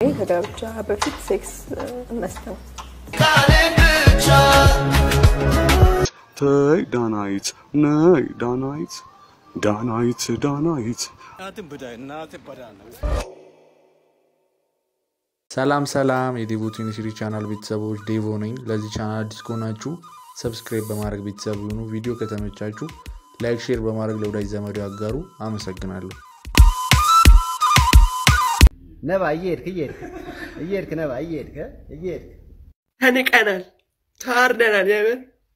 ከጋብቻ በፊት ሴክስ መስት ነው። ተይ ዳናይት ነይ ዳናይት ዳናይት ዳናይት ሰላም ሰላም የዴቮ ዩኒቨርሲቲ ቻናል ቤተሰቦች ዴቮ ነኝ። ለዚህ ቻናል አዲስ ከሆናችሁ ሰብስክራይብ በማድረግ ቤተሰብ ይሁኑ። ቪዲዮ ከተመቻችሁ ላይክ፣ ሼር በማድረግ ለወዳጅ ዘመዱ ያጋሩ። አመሰግናለሁ። ነባ እየሄድክ እየሄድክ እየሄድክ ነባ እየሄድክ እየሄድክ ተንቀናል፣ ታርደናል። የምር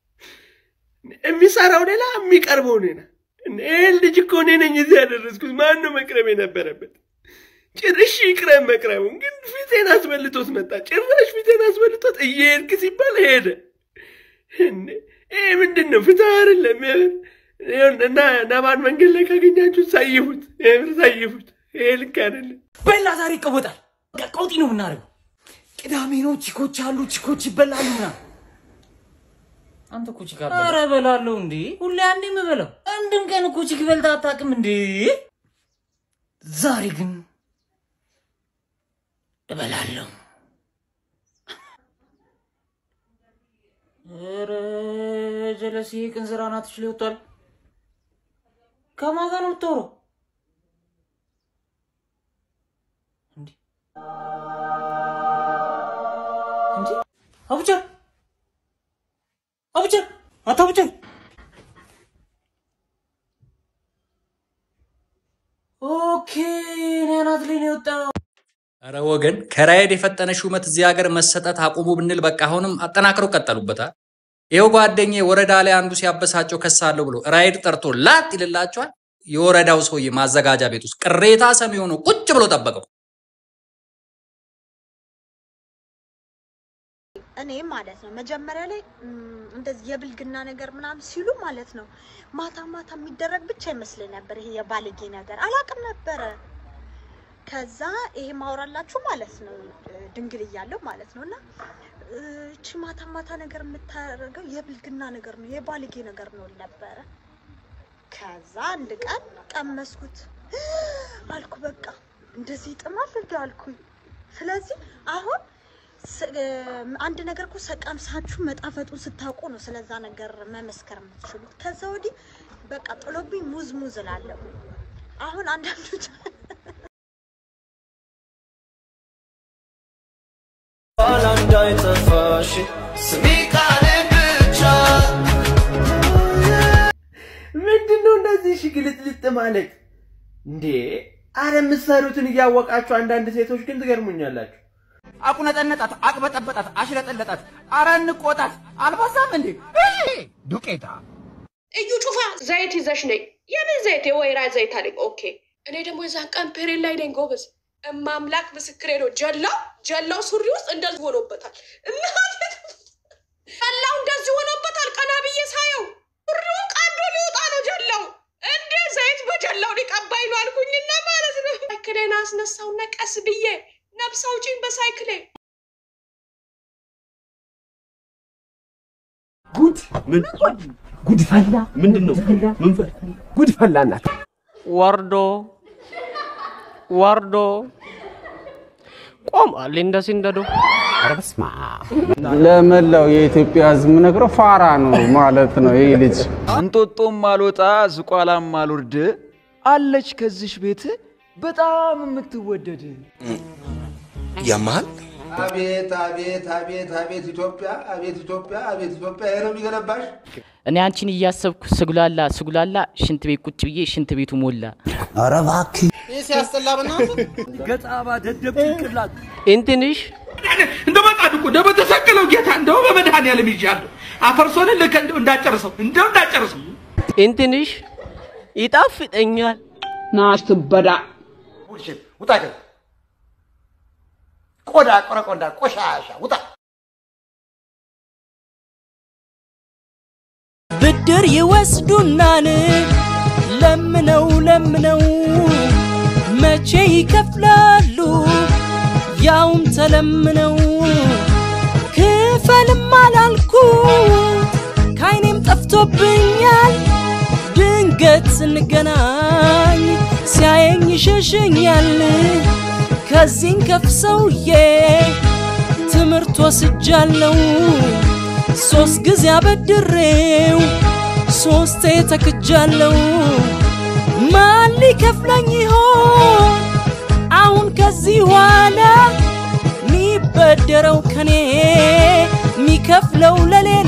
የሚሰራው ሌላ የሚቀርበው ሌላ። ይህን ልጅ እኮ እኔ ነኝ እዚህ ያደረስኩት። ማን ነው መቅረብ የነበረበት? ጭርሽ ይቅረብ መቅረቡን፣ ግን ፊቴን አስበልቶት መጣ። ጭራሽ ፊቴን አስበልቶት እየሄድክ ሲባል ሄደ። እንዴ ይህ ምንድን ነው? ፍትህ አይደለም። የምር እና ነባን መንገድ ላይ ካገኛችሁት ሳይፉት፣ የምር ሳይፉት። ይሄ ልክ አይደለም። በላ ዛሬ ይቀወጣል። በቃ ቀውጢ ነው የምናደርገው። ቅዳሜ ነው፣ ቺኮች አሉ፣ ቺኮች ይበላሉ ምናምን። አንተ እኮ ቺክ አትበላም። ኧረ እበላለሁ እንዴ! ሁሌ አንዴ የምበላው አንድም ቀን እኮ ቺክ በልተህ አታውቅም እንዴ? ዛሬ ግን እበላለሁ። ኧረ ጀለሴ ቅንዝራ ናትሽ ላይ ወጥቷል። ከማን ጋር ነው የምታወራው? እንዴ አቡጀር አቡጀር አቶ አቡጀር ኦኬ እኔ አናት ላይ ነው የወጣው እረ ወገን ከራይድ የፈጠነ ሹመት እዚህ ሀገር መሰጠት አቁሙ ብንል በቃ አሁንም አጠናክረው ቀጠሉበታል። ይኸው ጓደኛ ወረዳ ላይ አንዱ ሲያበሳጨው ከሳለሁ ብሎ ራይድ ጠርቶ ላጥ ይልላቸዋል። የወረዳው ሰውዬ ማዘጋጃ ቤት ውስጥ ቅሬታ ሰሚ ሆኖ ቁጭ ብሎ ጠበቀው። እኔ ማለት ነው መጀመሪያ ላይ እም፣ እንደዚህ የብልግና ነገር ምናምን ሲሉ ማለት ነው ማታ ማታ የሚደረግ ብቻ ይመስለኝ ነበር። ይሄ የባለጌ ነገር አላውቅም ነበረ። ከዛ ይሄ ማውራላችሁ ማለት ነው ድንግል እያለሁ ማለት ነው እና እ፣ እቺ ማታ ማታ ነገር የምታደርገው የብልግና ነገር ነው የባለጌ ነገር ነው ነበረ። ከዛ አንድ ቀን ቀመስኩት አልኩ። በቃ እንደዚህ ይጥማል እንዲ አልኩኝ። ስለዚህ አሁን ስ- እ፣ አንድ ነገር እኮ ሰቀምሳችሁ መጣፈጡን ስታውቁ ነው ስለዛ ነገር መመስከር የምትችሉት። ከዛ ወዲህ በቃ ጥሎብኝ ሙዝ ሙዝ እላለሁ። አሁን አንዳንዶች ምንድን ነው እንደዚህ ሺ ግልጥልጥ ማለት እንዴ? አረ የምትሰሩትን እያወቃችሁ አንዳንድ ሴቶች ግን ትገርሙኛላችሁ። አቁነጠነጣት፣ አቅበጠበጣት፣ አሽለጠለጣት። አረ እንቆጣት። አልባሳም እንዴ ዱቄታ እዩ ጩፋ ዘይት ይዘሽ ነይ። የምን ዘይት? የወይራ ዘይት አለኝ። ኦኬ። እኔ ደግሞ የዛን ቀን ፔሬድ ላይ ነኝ ጎበዝ። እማምላክ ምስክሬ ነው። ጀላው ጀላው ሱሪ ውስጥ እንደዚህ ሆኖበታል። እናቴ ጀላው እንደዚህ ሆኖበታል። ቀና ብዬ ሳየው ሱሪውን ቀዶ ሊወጣ ነው ጀላው። እንዴ ዘይት በጀላው ሊቀባይ ነው አልኩኝና ማለት ነው። ሳይክሌን አስነሳውና ቀስ ብዬ ነፍስ አውጪኝ በሳይክሌ ጉድ ምን ጉድ ፈላ ምንድን ነው ምን ፈላ ጉድ ፈላ እናት ወርዶ ወርዶ ቆሟል እንደ ሲንደዶ። ኧረ በስመ አብ ለመላው የኢትዮጵያ ሕዝብ የምነግረው ፋራ ነው ማለት ነው። ይህ ልጅ እንጦጦም አልወጣ ዝቋላም አልወርድ አለች ከዚሽ ቤት በጣም የምትወደድ ያመሃል አቤት አቤት አቤት አቤት ኢትዮጵያ አቤት ኢትዮጵያ አቤት ኢትዮጵያ ይሄ ነው የሚገነባሽ። እኔ አንቺን እያሰብኩ ስጉላላ ስጉላላ ሽንት ቤት ቁጭ ብዬ ሽንት ቤቱ ሞላ። ኧረ እባክህ ይህ ሲያስጠላ በእናትህ ገጣባ ደደብ ጭንቅላት እንትንሽ እንደው በጣም እኮ እንደው በተሰቀለው ጌታ እንደው በመድኃኒዓለም ይዣለሁ አፈርሶን ልክ እንደው እንዳጨርሰው እንደው እንዳጨርሰው እንትንሽ ይጣፍጠኛል። ናስትበዳ ቡልሽት ውጣ ከዚህ ቆዳ ቆረቆንዳ ቆሻሻ ውጣ። ብድር ይወስዱናን ለምነው ለምነው መቼ ይከፍላሉ? ያውም ተለምነው ክፈልም አላልኩት ከዓይኔም ጠፍቶብኛል። ድንገት ስንገናኝ ሲያየኝ ይሸሸኛል። ከዚህን ከፍ ሰውዬ ትምህርት ወስጃለው ሶስት ጊዜ አበድሬው ሶስቴ ተክጃለው ማን ሊከፍለኝ ይሆን አሁን ከዚህ ኋላ ሚበደረው ከኔ ሚከፍለው ለሌላ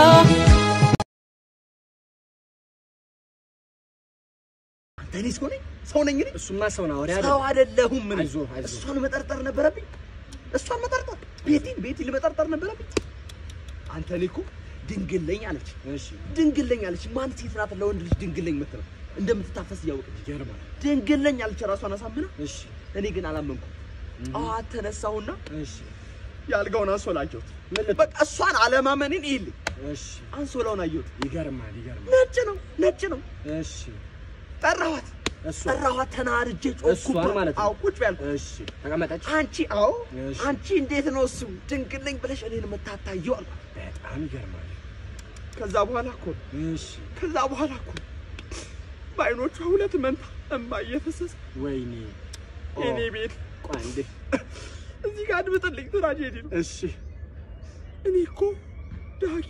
እኔ ሰው ነኝ ሰው ነኝ እኔ እሱማ ሰው ነው ሰው አይደለሁም ምን እሷን መጠርጠር ነበረብኝ እሷን መጠርጠር ቤቴን ቤቴን መጠርጠር ነበረብኝ አንተ እኔ እኮ ድንግል ነኝ አለች እሺ ድንግል ነኝ አለች ማን ሴት ናት ለወንድ ልጅ ድንግል ነኝ የምትለው እንደምትታፈስ እያወቀች ይገርማል ድንግል ነኝ አለች ራሷን አሳምና እሺ እኔ ግን አላመንኩም ጠዋት ተነሳሁና እሺ የአልጋውን አንሶላ አየሁት በቃ እሷን አለማመኔን ይልኝ እሺ አንሶላውን አየሁት ይገርማል ይገርማል ነጭ ነው ነጭ ነው እሺ ጠራኋት ጠራኋት ተናድጄ ጮኩባት ማለት አዎ ቁጭ በያልኩ እሺ ተቀመጠች አንቺ አዎ አንቺ እንዴት ነው እሱ ድንግል ነኝ ብለሽ እኔን የምታታየው አልኳት በጣም ይገርማል ከዛ በኋላ እኮ እሺ ከዛ በኋላ እኮ በአይኖቿ ሁለት መንታ እምባ እየፈሰሰ ወይኔ የኔ ቤት ቆይ እንዴ እዚህ ጋር አድምጥልኝ ትራጀዲ ነው እሺ እኔ እኮ ዳጊ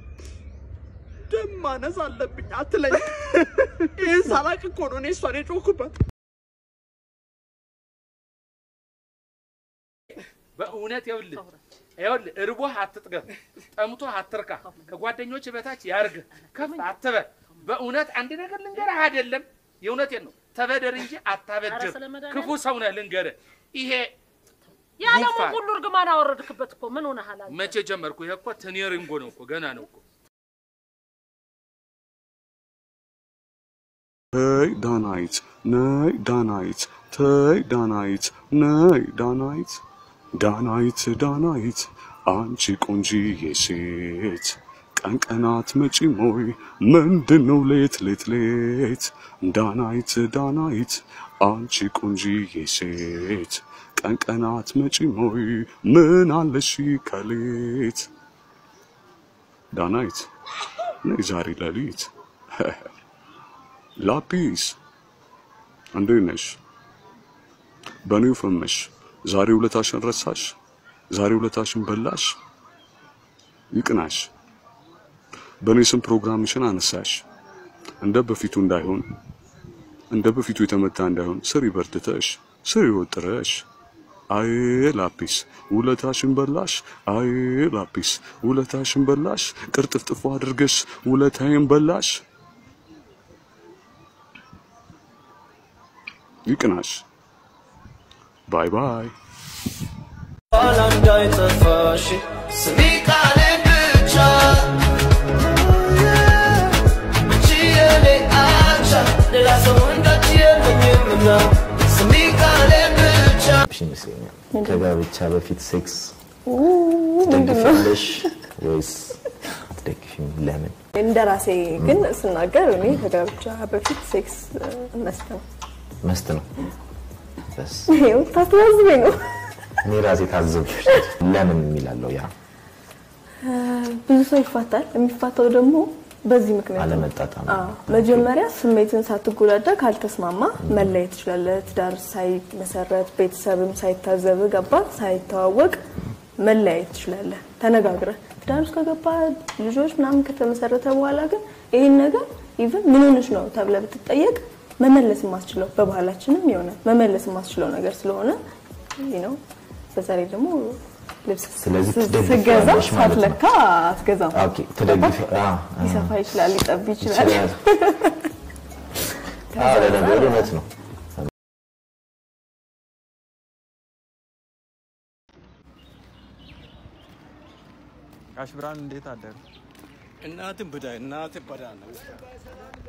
ደም ማነስ አለብኝ አትለኝ ይህን ሳላቅ እኮ ነው እኔ እሷን የጮኩባት በእውነት ይኸውልህ ይኸውልህ እርቦህ አትጥገብ፣ ጠምቶህ አትርካ፣ ከጓደኞች በታች ያርግህ፣ ከፍ አትበል። በእውነት አንድ ነገር ልንገርህ አይደለም፣ የእውነቴን ነው። ተበደር እንጂ አታበድር። ኧረ ስለመድኃኒዓለም። ክፉ ሰው ነህ ልንገርህ። ይሄ የዓለሙን ጉንፋን ሁሉ እርግማን አወረድክበት እኮ ምን ሆነሃል? አንተ? መቼ ጀመርኩ? ይሄ እኮ ትኔሪንጎ ነው እኮ ገና ነው እኮ። ተይ ዳናይት ነይ ዳናይት ተይ ዳናይት ነይ ዳናይት ዳናይት ዳናይት አንቺ ቆንጂዬ ሴት ቀን ቀናት መጪም ሆይ ምንድን ነው ሌት ሌት ሌት ዳናይት ዳናይት አንቺ ቆንጂዬ ሴት ቀን ቀናት መጪም ሆይ ምን አለሽ ከሌት ዳናይት ነይ ዛሬ ሌሊት ላጲስ እንዴት ነሽ? በኔው ፈመሽ ዛሬ ውለታሽን ረሳሽ? ዛሬ ውለታሽን በላሽ? ይቅናሽ። በእኔ ስም ፕሮግራምሽን አነሳሽ። እንደ በፊቱ እንዳይሆን እንደ በፊቱ የተመታ እንዳይሆን ስሪ በርትተሽ ስሪ ወጥረሽ አይ ላጲስ ውለታሽን በላሽ። አይ ላጲስ ውለታሽን በላሽ። ቅርጥፍጥፎ አድርገሽ ውለታዬን በላሽ። ይቅናሽ። ባይ ባይ። ኋላ እንዳይጠፋሽ ስሚ ቃሌን ብቻ አንቺ የኔ አቻ ሌላ ሰው እንዳንቺ የለኝምና ስሚ ቃሌን ብቻ ይመስለኛል። ከጋብቻ በፊት ሴክስ ምንድን ነው ትደግፊያለሽ ወይስ አትደግፊም? ለምን? እንደ ራሴ ግን ስናገር እኔ ከጋብቻ በፊት ሴክስ መስት ነው። መስት ነው። በስ ይኸው ታስተዛዝበኝ ነው። እኔ ራሴ ታዘብሽ። ለምን የሚላለው ያ ብዙ ሰው ይፋታል። የሚፋታው ደግሞ በዚህ ምክንያት ነው። አለመጣጣም አዎ፣ መጀመሪያ ስሜትን ሳትጎዳዳ ካልተስማማ መለየት ትችላለህ። ትዳር ሳይመሰረት ቤተሰብም ሳይታዘብ ገባ ሳይተዋወቅ መለያየት ትችላለህ። ተነጋግረህ ትዳር ውስጥ ከገባ ልጆች ምናምን ከተመሰረተ በኋላ ግን ይህን ነገር ኢቭን ምን ሆነሽ ነው ተብለህ ብትጠየቅ መመለስ የማስችለው በባህላችንም የሆነ መመለስ የማስችለው ነገር ስለሆነ ይህ ነው። በዛ ላይ ደግሞ ልብስ ስለዚህ ስ- ትደግፊያለሽ ስገዛ ማለት ነው። ሳትለካ አትገዛም። ኦኬ፣ ትደግፊ አ አ ሊሰፋ ይችላል፣ ሊጠብ ይችላል። ይችላል። አዎ፣ ለነገሩ እውነት ነው። ጋሽ ብርሃን እንዴት አደሩ? እናትን ብዳ እናትን በዳ ነው